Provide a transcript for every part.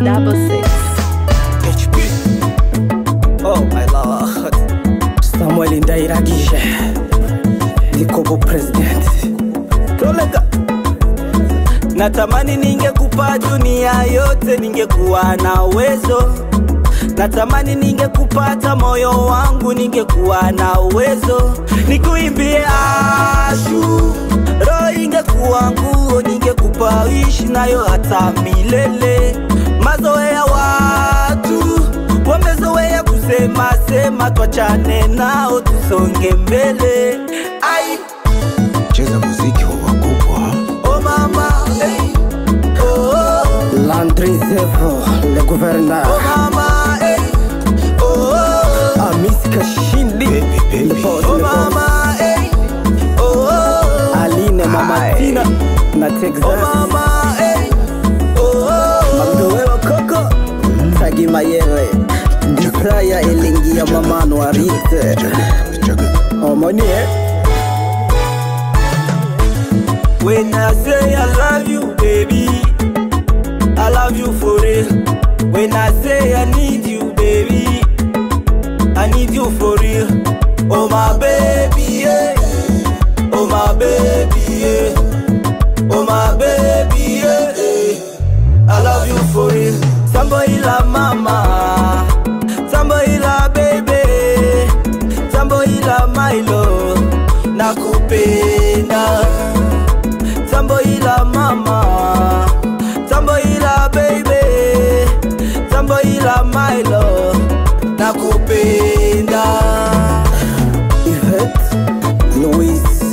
double six. HP. Oh my lord. Samuel Ndairagije. Nikobo president. Tolega. Natamani ningekupa dunia yote, ningekuwa na uwezo. Natamani ningekupata moyo wangu, ningekuwa na uwezo. Nikuimbie ashu, roho ingekuwa nguo, ningekupa ishi nayo hata milele. Mazoea watu wamezoea kusema sema, twachane nao tusonge mbele. Ai, cheza muziki wa wakubwa oh mama, hey. oh, oh. Landry Zevo, le gouverneur. Oh mama, hey. oh, oh. Amis Kashindi, Baby, baby. le boss, oh le boss. mama, hey. oh, oh. Aline, Mama Aye. Tina, na oh Texas. mama, hey. oh, oh. Magdowelo Koko, Tagi Mayele. Disaya elingia mama Noirite. Chaga. Omoni eh? When I say I love you, baby, I love you for real. When I say I need you, baby, I need you for real. Oh my baby, yeah. Oh my baby, yeah. Oh my baby, yeah. yeah. I love you for real. Somebody la mama, somebody la baby, somebody la my love, nakupenda. Tambo ila mama Tambo ila baby Tambo ila my love Nakupenda Yvette, Louise,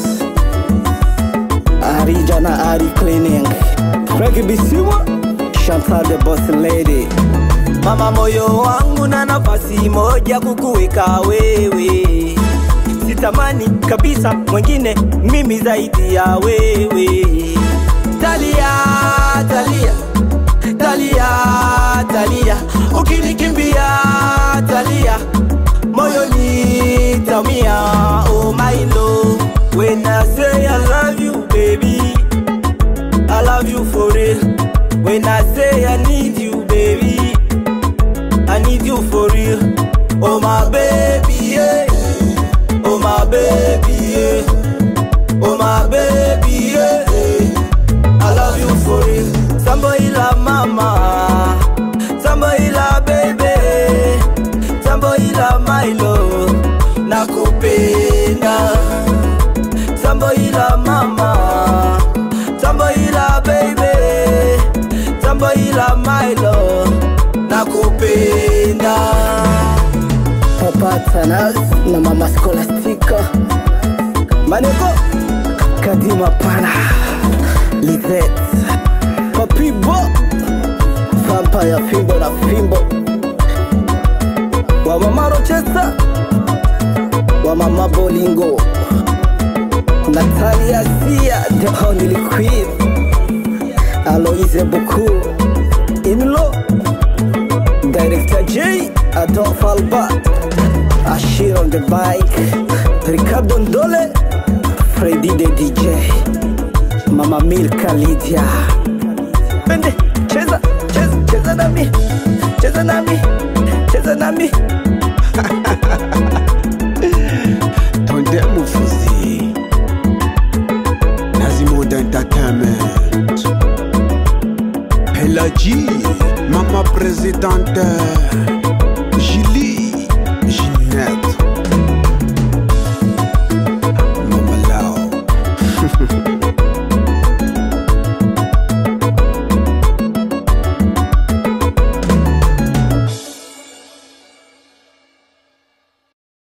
Arija na Ari Cleaning. Frankie Bisimwa, Chantal the Boss Lady. Mama moyo wangu na nafasi moja kukuweka wewe Sitamani kabisa mwingine mimi zaidi ya wewe Talia, Talia, Talia, Talia Ukinikimbia Talia Moyo nitamia Oh my love When I say I love you baby I love you for real When I say I need you baby I need you for real Oh my baby yeah Oh my baby yeah Oh my baby yeah I love you for real Somebody la mama Somebody la baby Somebody la my love Nakupenda Somebody la mama Somebody la baby Somebody la my love Nakupenda Papa Tanas na Mama Scholastica. Maneko Kadima Pana, Lizette, Papi Bo Vampire Fimbo na Fimbo. Wa Mama Rochester wa Mama Bolingo. Natalia Sia, the only queen. Aloise Buku, Inlo Director J, Adolphe Alba. Ashir on the bike. Ricardo Ndole, Freddy the DJ. Mama Milka Lydia. Pende Cheza Cheza Cheza nami Cheza nami Cheza nami Tonde Mufuzi Nazimood Entertainment Pelagie Mama Présidente